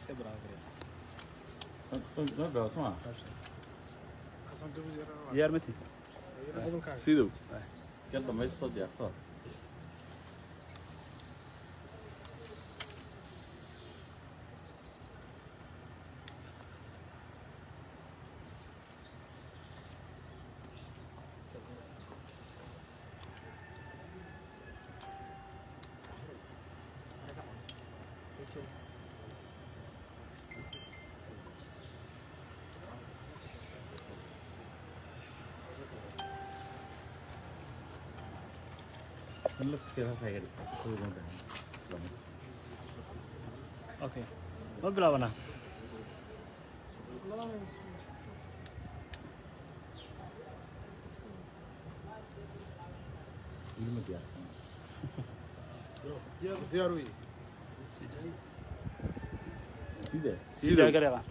diyaar mati sidow okay ma bilaabanaa diyaar wey sidaa gareeba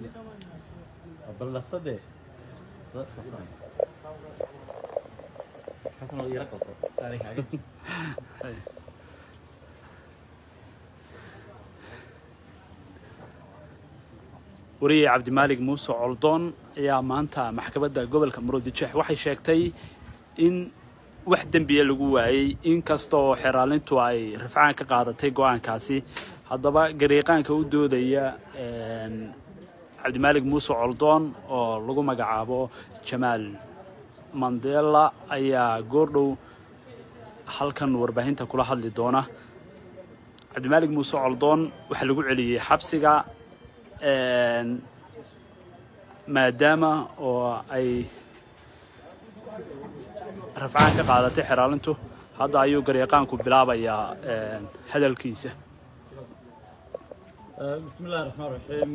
wariye cabdimaalig muuse coldoon ayaa maanta maxkamadda gobolka murudijeex waxay sheegtay in wax dembiya lagu waayey inkastoo xeraalintu ay rafcaan ka qaadatay go-aankaasi haddaba gariiqaanka u doodaya cabdimaalig muuse coldoon oo lagu magacaabo jamaal mandela ayaa goordhow halkan warbaahinta kula hadli doona cabdimaalig muuse coldoon waxaa lagu celiyey xabsiga maadaama oo ay rafcaan ka qaadatay xeraalintu hadda ayuu garyaqaanku bilaabayaa hadalkiisa بسم الله الرحمن الرحيم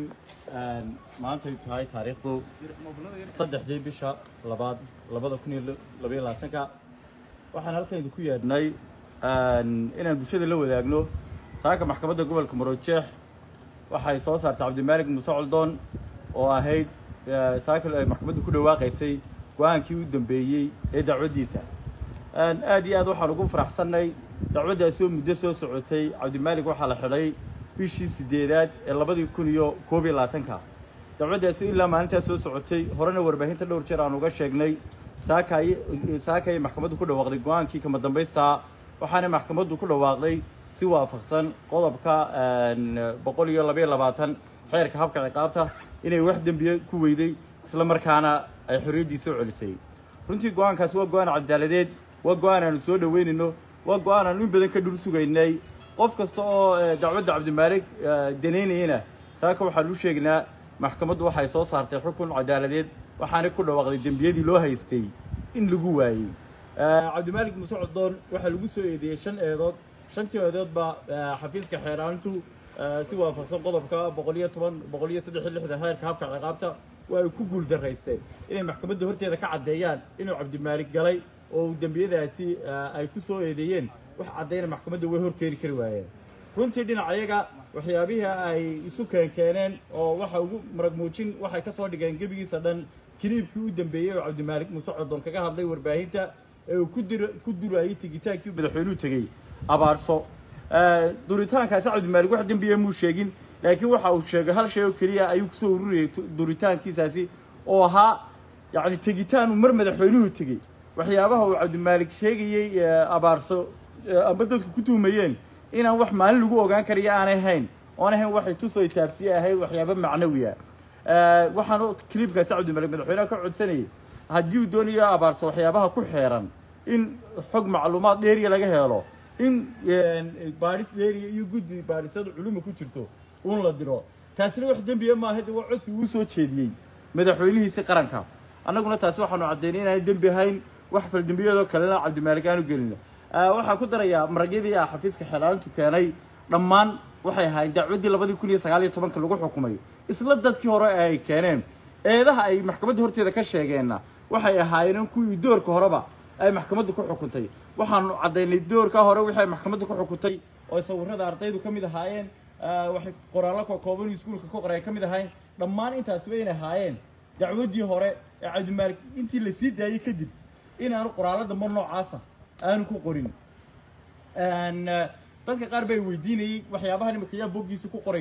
maanta ay tahay taariikhdu saddexdii bisha labaad labada kun iyo labaiyo labaatanka waxaan halkan idinku yeedhnay inaan bulshada la wadaagno saaka maxkamadda gobolka marojeex waxay soo saartay cabdimaalig muuse coldoon oo ahayd saaka ay maxkamaddu ku dhawaaqaysay go-aankii u dambeeyey ee dacwaddiisa aad iyo aad waxaan ugu faraxsannay dacwaddaasi oo muddo soo socotay cabdimaalig waxaa la xidhay bishii sideedaad ee labadii kun iyo koob iyo labaatanka dacwaddaasi ilaa maalintaas soo socotay horena warbaahinta dhowr jeer aan uga sheegnay saakay saakay maxkamaddu ku dhawaaqday go-aankii kama dambaystaa waxaana maxkamaddu ku dhawaaqday si waafaqsan qodobka boqol iyo labaiyo labaatan xeerka habka ciqaabta inay wax dembiye ku weyday isla markaana ay xorriyaddii soo celisay runtii go-aankaasi waa go-aan cadaaladeed waa go-aan aanu soo dhaweynayno waa go-aan aanu in badan ka dhul sugaynay qof kasta oo dacwadda cabdimaalig danaynayana saaka waxaan u sheegnaa maxkamaddu waxay soo saartay xukun cadaaladeed waxaana ku dhawaaqday dembiyadii loo haystay in lagu waayey cabdimaalig muuse codoon waxaa lagu soo eedeeyey shan eedood shantii eedood baa xafiiska xeeraantu si waafaqsan qodobka boqol iyo toban boqol iyo saddex iyo lixdan heerka habka ciqaabta waa ay ku guul daraysteen inay maxkamadda horteeda ka caddeeyaan inuu cabdimaalig galay oo dembiyadaasi ay ku soo eedeeyeen wax caddayna maxkamadda way horkeeni kari waayeen runtii dhinacayaga waxyaabihii ay isu keenkeeneen oo waxa ugu marag muujin waxay ka soo dhigeen gebigiisa dhan kiliibkii u dambeeyey oo cabdimaalig muuse codoon kaga hadlay warbaahinta ee uu ku durayay tegitaankii madaxweynuhu tegey abaarso duritaankaasi cabdimaalig wax dembiya muu sheegin laakiin waxa uu sheegay hal shay oo keliya ayuu kusoo ururiyey duritaankiisaasi oo ahaa yacni tegitaanu mar madaxweynuhu tegey waxyaabaha uu cabdimaalig sheegayey abaarso amba dadku ku tuhmayeen inaan wax maalin lagu ogaan karayo aanay hayn oon ahayn waxay tusoo taabsiye ahayd waxyaaba macnawiya waxaan clibkaasi cabdimaalig madaxweynaha ka codsanayay haddii uu doonayo abaarso waxyaabaha ku xeeran in xog macluumaad dheeriya laga helo in baadhis dheeriya iyo guddi baadhisada culuma ku jirto uun la diro taasina wax dembiya maaha de waa codsi uu soo jeediyey madaxweynihiisi qaranka annaguna taasi waxaanu caddaynay inaan dembi hayn wax faldembiyadoo kalena cabdimaalig aanu gelino waxaan ku darayaa maragyadii ah xafiiska xeelaalintu keenay dhammaan waxay ahaayeen dacwaddii labadii kun iyo sagaal iyo tobanka lagu xukumay isla dadkii hore ee ay keeneen eedaha ay maxkamadda horteeda ka sheegeenna waxay ahaayeen kuwii doorka horeba ay maxkamaddu ku xukuntay waxaanu caddaynay doorka hore wixii ay maxkamaddu ku xukuntay oo sawirada ardaydu ka mid ahaayeen waxay qoraallo kookooban iskuulka ka qoray ka mid ahaayeen dhammaan intaasiba inay ahaayeen dacwaddii hore ee cabdimaalig intii la sii daayey kadib inaanu qoraallo dambe noocaasa aanu ku qorin dadka qaar bay weydiinayey waxyaabaha nimanka yaa boggiisa ku qoraya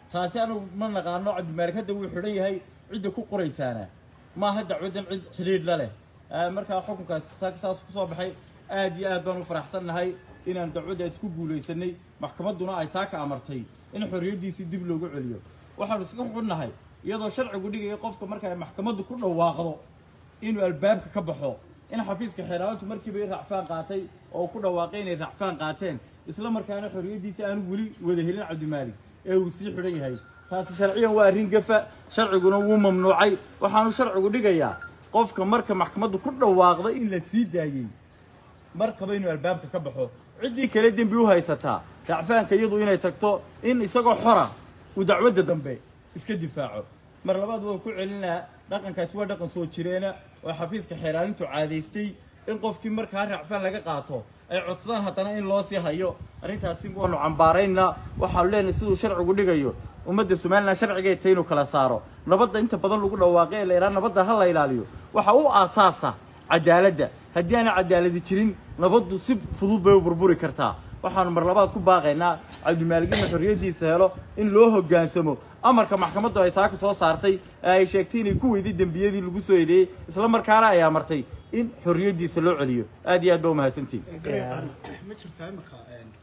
taasi anigu ma naqaano cabdimaalig hadda wuu xidhan yahay cidda ku qoraysaana maaha dacwadan cid xidhiidh la leh Ah, markaa xukunkaas sa- saas ku soo baxay aad iyo aad baan u faraxsannahay inaan dacwaddaas ku guulaysanay maxkamadduna ay saaka amartay in xorriyaddiisii dib loogu celiyo waxaanu iska xunnahay iyadoo sharcigu dhigaya qofka marka ay maxkamaddu ku dhawaaqdo inuu albaabka ka baxo in xafiiska xeeraawantu markiiba i racfaan qaatay oo uu ku dhawaaqay inay racfaan qaateen isla markaana xorriyaddiisa aanu weli wada helin cabdimaalig ee uu sii xidhan yahay taasi sharciyan waa arrin gafa sharciguna wuu mamnuucay waxaanu sharcigu dhigayaa qofka marka maxkamaddu ku dhawaaqda in la sii daayey markaba inuu albaabka ka baxo ciddii kale dembi u haysataa racfaanka iyadu inay tagto in isagoo xora uu dacwadda dambe iska difaaco mar labaad waan ku celinaa dhaqankaasi waa dhaqan soo jireena oo xafiiska xeeraalintu caadaystay in qofkii markaa racfaan laga qaato ay codsadaan haddana in loo sii hayo arrintaasi waanu cambaaraynaa waxaanu leenahay siduu sharcigu dhigayo ummadda somalilan sharcigay tahay inuu kala saaro nabadda inta badan lagu dhawaaqay ee la yidhaha nabadda ha la ilaaliyo waxa u aasaasa cadaaladda haddii aanay cadaaladi jirin nabaddu si fudud bay u burburi kartaa waxaanu mar labaad ku baaqaynaa cabdimaalig inuu xorriyaddiisa helo in loo hoggaansamo amarka maxkamaddu ay saaka soo saartay ee ay sheegtay inay ku weyday dembiyadii lagu soo eedeeyey isla markaana ay amartay in xorriyaddiisa loo celiyo aad iyo aad baa umahadsantihin ma jirtaa imika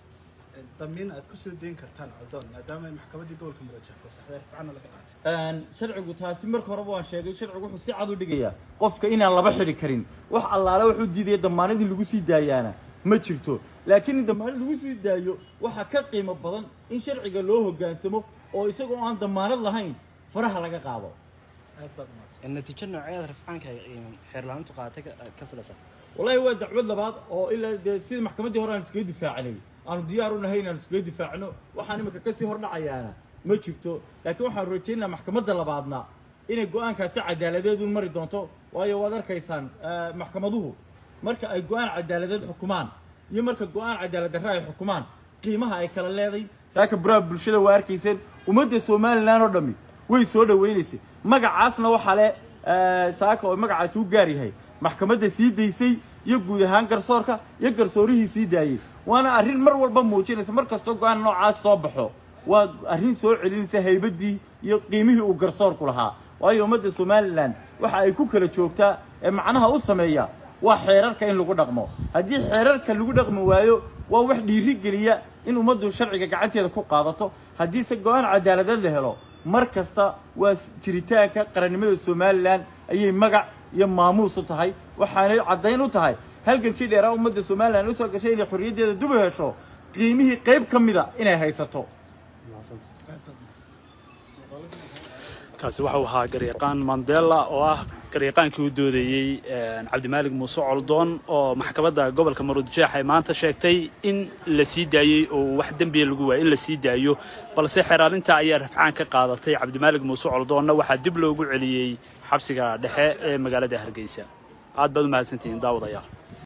damiin aad ku soo dayn kartaan codoon maadaama ay maxkamaddii gobolka mudajir fasaxday rifcana laga qaatay Een, sharcigu taasi marka horeba waan sheegay sharcigu wuxuu si cad u dhigayaa qofka inaan laba xidhi karin wax allaale wuxuu diidaya damaanadii lagu sii daayaana ma jirto laakiin in damaanad lagu sii daayo waxaa ka qiimo badan in sharciga loo hoggaansamo oo isagoo aan damaanad lahayn faraha laga qaado aad baad umahadsan natiijo nooceeda rafcaanka xeerlaanintu qaadatay ka- ka filaysa والله waa dacwad labaad oo ilaa dee sida maxkamaddii hore aan iskaga difaacanay aanu diyaar u nahay inaan iskaga difaacno waxaan imika kasii hordhacayaana ma jirto laakiin waxaan rajaynayaa maxkamadda labaadna inay go-aankaasi cadaaladeed u mari doonto waayo waad arkaysaan eh, maxkamaduhu marka ay go-aan cadaaladeed xukumaan iyo marka go-aan cadaalad darre ay xukumaan qiimaha ay kala leeday saaka baraha bulshada waa arkayseen ummadda somalilan oo dhammi way soo dhawaynaysay magacaasna waxaa le eh, saaka oo magacaasi u gaar yahay maxkamadda sii daysay iyo guud ahaan garsoorka iyo garsoorihii sii daayey waana arrin mar walba muujinaysa mar kastoo go-aan noocaas soo baxo waa arrin soo celinaysa haybaddii iyo qiimihii uu garsoorku lahaa waayo ummadda somalilan waxa ay ku kala joogtaa ee macnaha u sameeya waa xeerarka in lagu dhaqmo haddii xeerarka lagu dhaqmi waayo waa wax dhiiri geliya in ummaddu sharciga gacanteeda ku qaadato haddiise go-aan cadaaladeed la helo mar kasta waa jiritaanka qarannimada somalilan ayay magac iyo maamuus u tahay waxaanay caddayn u tahay halgankii dheeraa ummadda somalilan usoo gashay inay xorriyaddeeda dub u hesho qiimihii qayb ka mida inay haysato kaasi waxau ahaa garyaqaan mandela oo ah garyaqaankii u doodayey cabdimaalig muuse coldoon oo maxkamadda gobolka maruudjeex ay maanta sheegtay in la sii daayey oo wax dembiya lagu waayay in la sii daayo balse xeraalinta ayaa rafcaan ka qaadatay cabdimaalig muuse coldoonna waxaa dib loogu celiyey xabsiga dhexe ee magaalada hargeysa aad baad u mahadsantihiin daawadayaal